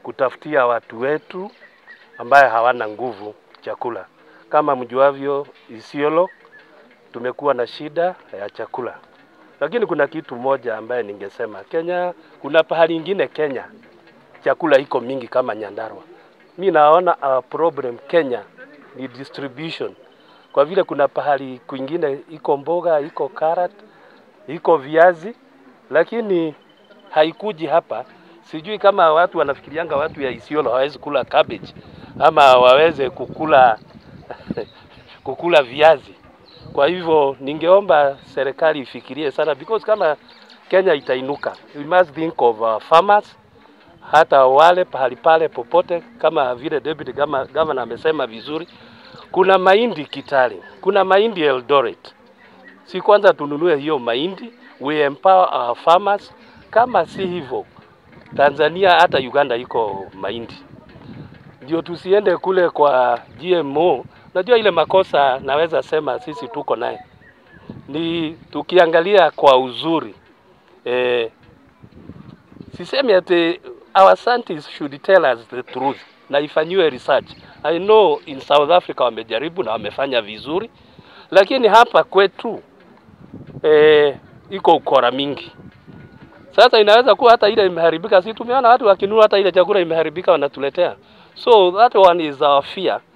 kutafutia watu wetu ambaye hawana nguvu chakula. Kama mjuavyo, Isiolo tumekuwa na shida ya chakula, lakini kuna kitu moja ambaye ningesema Kenya, kuna pahali ingine Kenya chakula iko mingi kama Nyandarua. Mi naona our problem Kenya ni distribution, kwa vile kuna pahali kwingine iko mboga, iko carrot, iko viazi, lakini haikuji hapa. Sijui kama watu wanafikirianga watu ya Isiolo hawezi kula cabbage ama waweze kukula kukula viazi. Kwa hivyo ningeomba serikali ifikirie sana because kama Kenya itainuka, we must think of our farmers, hata wale pahali pale popote, kama vile deputy gama- governor amesema vizuri, kuna mahindi Kitale, kuna mahindi Eldoret. Si kwanza tununue hiyo mahindi, we empower our farmers. Kama si hivyo, Tanzania hata Uganda iko mahindi, ndio tusiende kule kwa GMO. Najua ile makosa naweza sema sisi tuko naye ni tukiangalia kwa uzuri eh, sisemi ati our scientists should tell us the truth na ifanyiwe research. I know in South Africa wamejaribu na wamefanya vizuri, lakini hapa kwetu eh, iko ukora mingi. Sasa inaweza kuwa hata ile imeharibika, si tumeona watu wakinunua hata ile chakula imeharibika wanatuletea. So that one is our fear